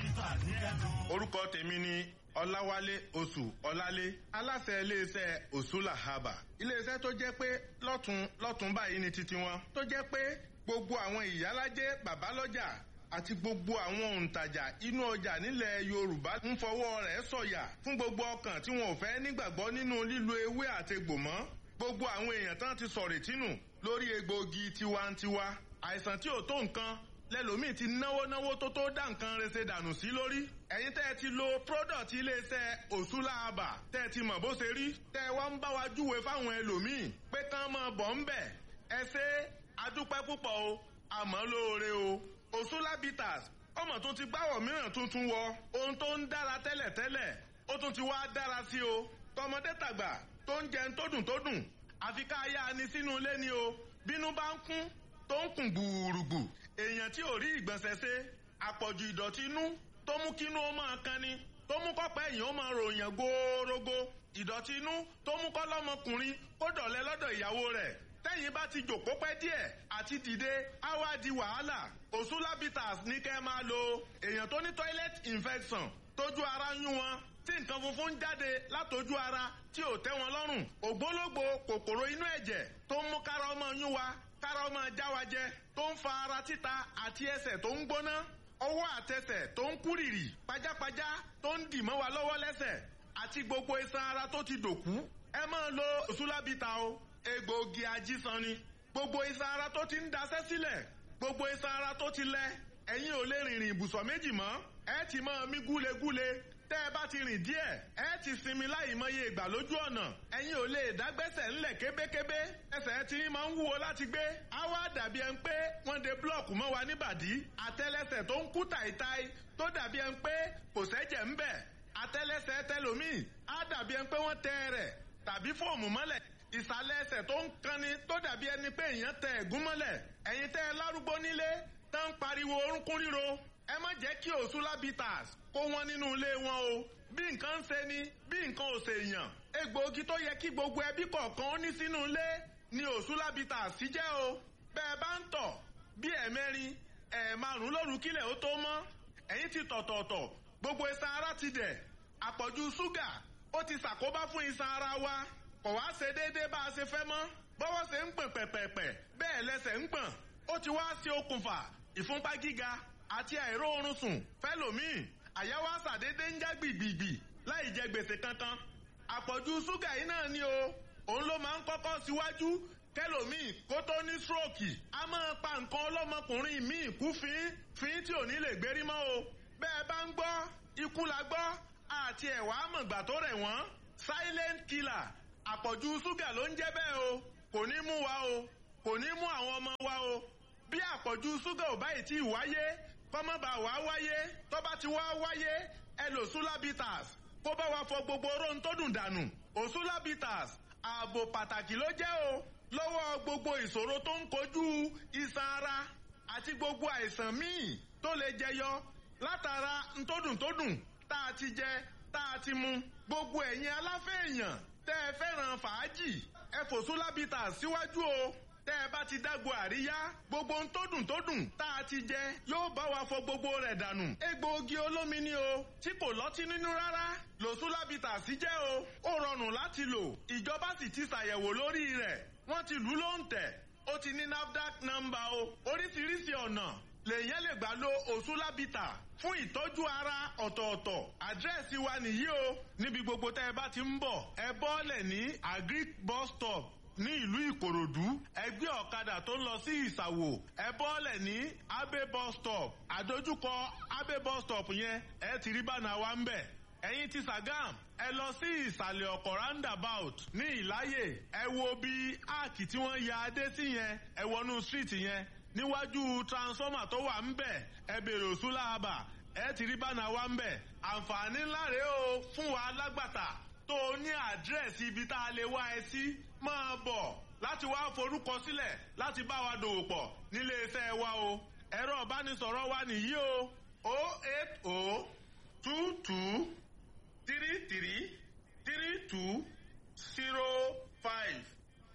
orúkọ tèmi ni ọláwálé oṣù ọlálé aláṣẹ iléeṣẹ́ òṣùlà haba iléeṣẹ́ tó jẹ́ pé lọ́tún lọ́tún báyìí ni titi wọn tó jẹ́ pé gbogbo àwọn ìyálájẹ babalọ́jà àti gbogbo àwọn òǹtajà inú ọjà nílẹ̀ yorùbá ń fọwọ́ rẹ̀ sọ̀yà fún gbogbo ọkàn tí wọn ò fẹ́ nígbàgbọ́ nínú lílo ewé àtegbò mọ́ gbogbo àwọn èèyàn tán ti sọ̀rọ̀ tínú lórí egbòogi tiwantiwa àìsàn tí ò tó nǹkan lẹ́lòmíì ti náwó náwó tó tó dá nǹkan rese dànù sí lórí. ẹ̀yin tẹ́ ẹ ti lo product iléeṣẹ́ òṣùlàbà tẹ́ ẹ ti mọ̀ bó ṣe rí. tẹ́ ẹ wá ń bá wa júwe fáwọn ẹlòmíì pé kán máa bọ̀ ń bẹ̀. ẹ ṣe adúpẹ́ púpọ̀ o àmọ́ lóore o. òṣùlàbìtàs ọmọ tó ti gbáwọ̀ mìíràn tuntun wọ. ohun tó ń dára tẹ́lẹ̀tẹ́lẹ̀ ó tún ti wá dára sí o. tọmọdé tàgbà tó ń jẹun tó dùn tó dùn àfi ká yá ni sínú ilé ni o. bínú bá ń kún tó ń kùn gbùrùgbù èèyàn tí ò rí ìgbọ̀nsẹ̀ ṣe àpọ̀jù ìdọ̀tí inú tó mú kínú ó máa kan ni tó mú kọ́pẹ́ èèyàn ó máa ròyìn góórógó ìdọ̀tí inú tó mú kọ́ lọ́mọkùnrin kó dọ̀lẹ́ lọ́dọ̀ ìyàwó rẹ̀ tẹ́yìn bá ti jòkó pẹ́ díẹ̀ àti dìde á wá di wàhálà òṣùlábìtàs ní kẹ́ máa lo èèyàn tó ní toilet infection tójú ara ń yún wọn tí nǹkan funfun ń jáde látojú ara tí ò tẹ́ wọn lọ́rùn ògbólógbò kòkòrò inú ẹ̀jẹ̀ tó ń mú kára ọmọ yún wa kára ọmọ já wa jẹ tó ń fa ara títa àti ẹsẹ̀ tó ń gbóná ọwọ́ àtẹsẹ̀ tó ń kúrìrì pajápajá tó ń dì mọ́ wa lọ́wọ́ lẹ́sẹ̀ àti gbogbo iṣan ara tó ti dòkú ẹ máa lo òṣùlábìtà o egbòogi ajísan ni gbogbo iṣan ara tó ti ń daṣẹ́ sílẹ̀ gbogbo iṣan ara tó ti lẹ ẹ̀yin ò lè rìnrìn ibùsọ̀ méjì mọ́ ẹ ti máa mí gúlegúle tẹ́ ẹ bá ti rìn díẹ̀ ẹ ti sinmi láì mọye ìgbà lójú ọ̀nà ẹ̀yin ò lè dágbẹ́sẹ̀ ńlẹ̀ kébékébé ẹsẹ̀ tí máa ń wúwo láti gbé á wá dàbí ẹni pé wọ́n de búlọ̀kù mọ́ wa níbàdí àtẹ́lẹsẹ̀ tó ń kú tàìtàì tó dàbí ẹni pé kò sẹ́jẹ̀ ń bẹ̀ àtẹ́lẹsẹ̀ tẹlòmíì á dàbí ẹni pé wọ́n tẹ rẹ̀ tàbí fóòmù mọ́lẹ̀ ìsàlẹ̀ ẹsẹ̀ tó ń kanni tó dàbí ẹni pé èèyàn tẹ ẹ̀gún mọ́lẹ̀ ẹ̀yin tẹ́ ẹ lárúgbó nílé tán ń pariwo orúnkún ríro ẹ má jẹ́ kí òṣùlábìtàs kó wọn nínú ilé wọn o bí nǹkan ń ṣe ni bí nǹkan ò ṣe yàn egbòogi tó yẹ kí gbogbo ẹbí kọ̀ọ̀kan ó ní sínú ilé ni òṣùlábìtàs sí jẹ́ o bẹ́ẹ̀ bá ń tọ̀ bí ẹ̀mẹ́rin ẹ̀ẹ̀márùn lóru kílẹ̀ ó tó mọ́ ẹ̀yin ti tọ̀tọ̀ọ̀tọ̀ gbogbo iṣan ara ti dẹ̀ àpọ̀jù ṣúgà ó ti ṣàkóbá fún iṣan ara wa kò wá ṣe déédéé bá a ṣe fẹ́ mọ́ bọ́wọ́ ṣe ń gbọ̀n pẹ̀pẹ̀pẹ̀ bẹ́ẹ̀ lẹ́sẹ̀ ń gbọ̀n ó ti wá ṣe okùnfà ìfúnpá gíga àti àìró oorun sùn fẹ́lòmíì àyàwó àṣàdédé ń já gbìgbìgbì láì jẹ gbèsè kankan àpọ̀jù ṣúgà yìí náà ni o òun ló máa ń kọ́kọ́ síwájú kẹlòmíì kó tó ní stroke a máa pa nǹkan ọlọ́mọkùnrin míì kú fín fín tí ò ní lè gbérí mọ́ o bẹ́ẹ̀ bá ń gbọ́ ikú la gbọ́ àti ẹ̀wà àmọ̀gbà tó rẹ̀ wọ́n silent killer àpọ̀jù ṣúgà ló ń jẹ́ bẹ́ẹ̀ o kò ní mú wa o kò ní mú àwọn ọmọ wa o bí àpọ̀jù ṣúgà ò báyìí tí ì wáyé kọ́mọ́bà wá wáyé tó bá ti wá wáyé ẹ lò sulabitas kó bá wa fọ gbogbo oró tó dùn dànù òsulabitas ààbò pàtàkì ló jẹ́ o lọ́wọ́ gbogbo ìṣòro tó ń kojú iṣan ara àti gbogbo àìsàn míì tó lè jẹyọ látara ntódùntódùn tá a ti jẹ tá a ti mu gbogbo ẹ̀yin aláfẹ́ èèyàn tẹ́ ẹ fẹ́ràn fàájì ẹ fò sulabitas síwájú o tẹ́ ẹ bá ti dágbo àríyá gbogbo ohun tó dùn tó dùn tá a ti jẹ yóò bá wa fọ gbogbo rẹ̀ dànù. egbòogi olómi ni o tí kò lọ́tí nínú rárá lòsúlábìtà sí jẹ́ o ó rọrùn láti lò ìjọba sì ti ṣàyẹ̀wò lórí rẹ̀ wọ́n ti lù ú ló ń tẹ̀ ó ti ní nafdac nọ́mbà o oríṣiríṣi ọ̀nà lèyàn lè gbà lo òsúlábìtà fún ìtọ́jú ara ọ̀tọ̀ọ̀tọ̀ àdírẹ́sì wa nìyí o níbi gbogbo tẹ́ ẹ bá ti ń bọ̀ ẹ bọ́ọ̀lẹ̀ ní agric bus stop ní ìlú ìkòròdú ẹgbẹ́ ọ̀kadà tó ń lọ sí ìsàwò ẹ bọ́ọ̀lẹ̀ ní abe bus stop àdójúkọ abe bus stop yẹn ẹ ti rí bánà wa ń bẹ̀ ẹ̀yin ti Sàgám ẹ lọ sí ìsàlẹ̀ ọkọ̀ roundabout ní ìláyè ẹ wo bí áàkì tí wọ́n ya adé sí yẹn ẹ wọnú street yẹn níwájú transformer tó wà ń bẹ̀ ẹ bèrè òsúláàbà ẹ ti rí bánà wa ń bẹ̀ àǹfààní ńlá rèé o fún wa lágbàtà tó o ní àdírẹ́sì ibi tá a lè wá ẹ sí máa bọ̀ láti wá forúkọ sílẹ̀ láti bá wa dòwò pọ̀ nílé iṣẹ́ wa o ẹ̀rọ ìbánisọ̀rọ̀ wa nìyí o o eight o two two three three three two zero five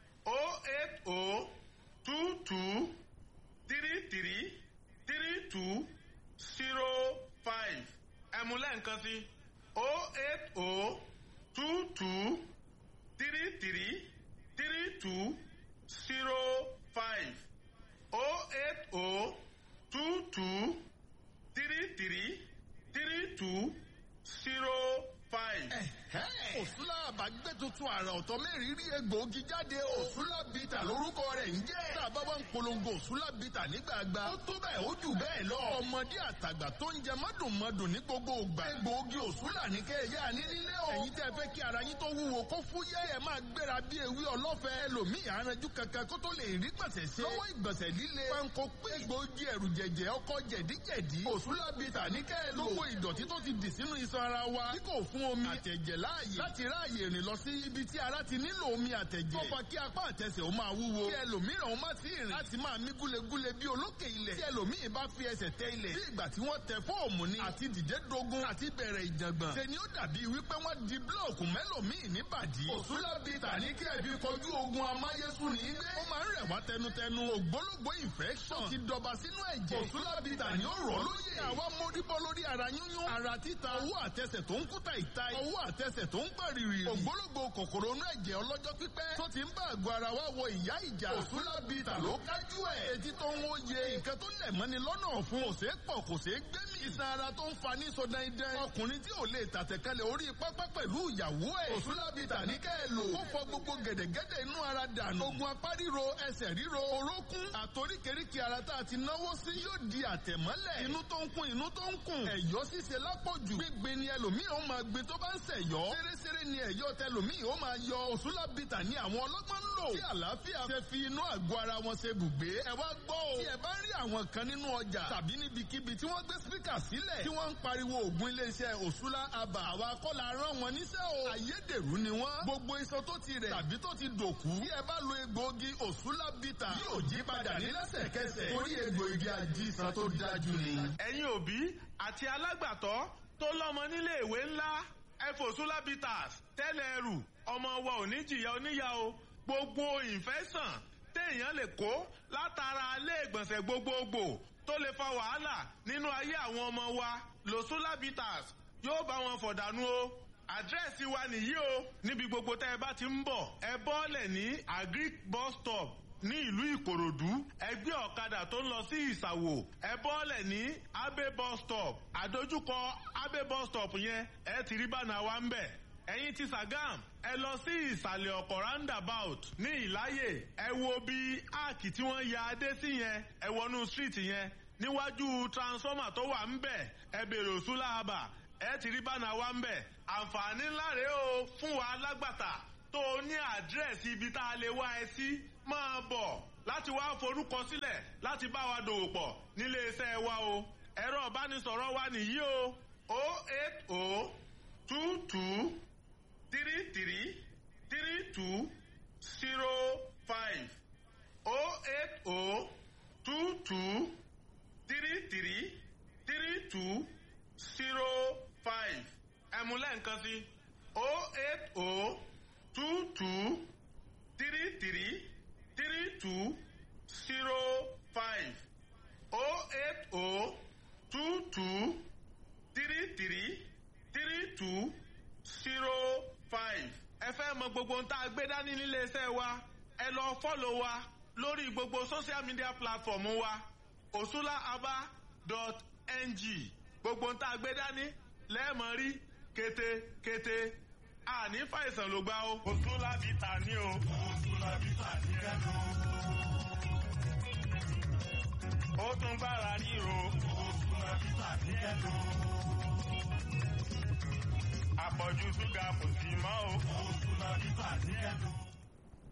o eight o two two three three three two zero five ẹ̀mú lẹ́ǹkan sí o eight o two two three three three two zero five o eight o two two three three three two zero five. òsúlà àbágbé tuntun àrà ọ̀tọ̀ mẹ́rin rí egbòogi jáde o. òsúlà bìtà lórúkọ rẹ̀ ń jẹ́. tá a bá wá ń polongo òsúlà bìtà nígbàgbà. ó tó bẹ́ẹ̀ ó jù bẹ́ẹ̀ lọ. ọmọdé àtàgbà tó ń jẹ mọ́dùnmọ́dùn ní gbogbo ògbà. egbòogi òsúlà ní kẹ́ẹ̀yà ní nílé o. ẹ̀yin tẹ́ fẹ́ kí ara yín tó wúwo kó fúyẹ́ ẹ̀ máa gbéra bí ewé ọlọ́fẹ́. ẹlòmíì aranjú kankan kó tó lè rí gbọ̀nsẹ̀ ṣe. lọ́wọ́ ìgbọ̀nsẹ̀ líle. panko pé egbòogi ẹ̀rù jẹ̀jẹ̀ ọkọ̀ jẹ̀díjẹ̀dí. òsúlà bìtà ní kẹ́ẹ̀ lò. gbogbo ìdọ̀tí tó ti dì sínú iṣan ara wa. tí kò fún omi àtẹ̀jẹ̀ láàyè. láti ráàyè rìn lọ sí ibi tí ara ti nílò omi àtẹ̀jẹ̀. tó fa kí apá àtẹsẹ̀ ó máa wúwo. kí ẹlòmíràn ó má ti rìn láti máa mí gúlegúle bí olókè ilẹ̀. tí ẹlòmíì bá fi ẹsẹ̀ tẹ ilẹ̀. bí ìgbà tí wọ́n tẹ fóòmù ni. àti dìde dogun àti bẹ̀rẹ̀ ìjàngbọ̀n. ṣe ni ó dàbí wípé wọ́n di búlọ̀kù mẹ́lòmíì níbàdí. òsúlá bìtà ní kí ẹbí kojú ogun amáyésùn ní ilé. ó máa ń rẹ̀ wá tẹnutẹnu. ògbólógbó infection ti dọba sínú ẹ̀jẹ̀. òsúlá bìtà ní ó rọ̀ lóye. àwa móríbọ́ lórí ara yúnyún. ara títa owó àtẹsẹ̀ tó ń kúta ìta. owó àtẹsẹ̀ tó ń gbàrìrì. ògbólógbò kòkòrò inú ẹ̀jẹ̀ ọlọ́jọ́ pípẹ́. tó ti ń bá àgọ́ ara wa wọ ìyá ìjà. òsúlá bìtà ló kájú ẹ̀. etí tó ń wòye. nǹkan tó lẹ̀ mọ́ni lọ́nà ọ̀fun. kò ṣeé pọ̀ kò ṣeé gbẹ́mì. iṣan ara tó ń fa ní sọdẹ́ndẹ́. ọkùnrin tí ò lè tàtẹ̀kálẹ̀ orí pápá pẹ̀lú ìyàwó ẹ̀. òsúlá bìtà ní kẹ́ ẹ lò. ó fọ gbogbo gẹ̀dẹ̀gẹ̀dẹ̀ inú ara dànù. ogun apá ríro ẹsẹ̀ ríro orókún. àtoríkèríkè ara tá a ti náwó sí yóò di àtẹ̀mọ́lẹ̀. inú tó ń kún inú tó ń kún. ẹ̀yọ́ ṣíṣe lápọ̀jù. gbígbé ni ẹlòmíì ó máa gbé tó bá ń ṣẹ̀yọ́. ṣeréṣeré ni ẹ̀yọ́ tẹlòmíì ó máa yọ òṣùlá bìtà ní àwọn ọlọ́gbọ́n ń lò. tí àlàáfíà ṣe fi inú àgọ́ ara wọn ṣe bùgbé. ẹ wá gbọ́ o. tí ẹ bá rí àwọn kan nínú ọjà tàbí níbikíbi tí wọ́n gbé spíkà sílẹ̀ tí wọ́n ń pariwo ògùn iléeṣẹ́ òṣùlá abà àwa kọ́ la rán wọn níṣẹ́ o. àyédèrú ni wọ́n. gbogbo iṣan tó ti rẹ̀ tàbí tó ti dòkú. tí ẹ bá lo egbòogi òṣùlá bìtà yóò jí padà ní lẹ́sẹ̀kẹsẹ̀. torí egbòogi àjíṣan tó dájú ni. ẹ̀yin òbí àti alágbàtọ́ tó lọ́mọ nílé ìwé ńlá ẹfòsúlá bitters tẹ́lẹ̀ ẹrù ọmọ wa ò ní jìyà oníyà o gbogbo ìfẹ́sàn téèyàn lè kó látara ilé ìgbọ̀nsẹ̀ gbogbogbò tó lè fa wàhálà nínú ayé àwọn ọmọ wa lòsúlá bitters yóò bá wọn fọ̀dànù o àdírẹ́sì wa nìyí o níbi gbogbo tẹ́ ẹ bá ti ń bọ̀ ẹ bọ́ọ̀lẹ̀ ní agric bus stop ní ìlú ìkòròdú ẹgbẹ́ ọ̀kadà tó ń lọ sí ìsàwò ẹ bọ́ọ̀lẹ̀ ní abe bus stop àdójúkọ abe bus stop yẹn ẹ ti rí bánà wa ń bẹ̀ ẹ̀yin ti sàgám ẹ lọ sí ìsàlẹ̀ ọ̀kọ̀ roundabout ní ìláyè ẹ wo bí áàkì tí wọ́n ya adé sí yẹn ẹ wọnú street yẹn níwájú transformer tó wà ń bẹ̀ ẹ bèrè òsúlà àbà ẹ ti rí bánà wa ń bẹ̀ àǹfààní ńlá rèé o fún wa alágbàtà tó o ní àdírẹ́sì ibi tá a lè wá ẹ sí máa bọ̀ láti wá forúkọ sílẹ̀ láti bá wa dòwò pọ̀ nílé iṣẹ́ wa o ẹ̀rọ ìbánisọ̀rọ̀ wa nìyí o o eight o two two three three three two zero five o eight o two two three three three two zero five ẹ̀mú lẹ́ǹkan sí o eight o two two three three three two zero five oh eight oh two two three three three two zero five. ẹ fẹ́ mọ gbogbo ohun tá a gbé dání nílé iṣẹ́ wa ẹ lọ fọ́lọ̀ wa lórí gbogbo social media platform wa osulaaba.ng gbogbo ohun tá a gbé dání lẹ́ẹ̀mọ́ rí kété-kété àní fàìsàn ló gbá o. Òsúnlá bìtà ní o. Òsúnlá bìtà ní ẹnu. Ó tún gbára ríro. Òsúnlá bìtà ní ẹnu. Àpọ̀jù ṣúgà kò sí mọ́ o. Òsúnlá bìtà ní ẹnu.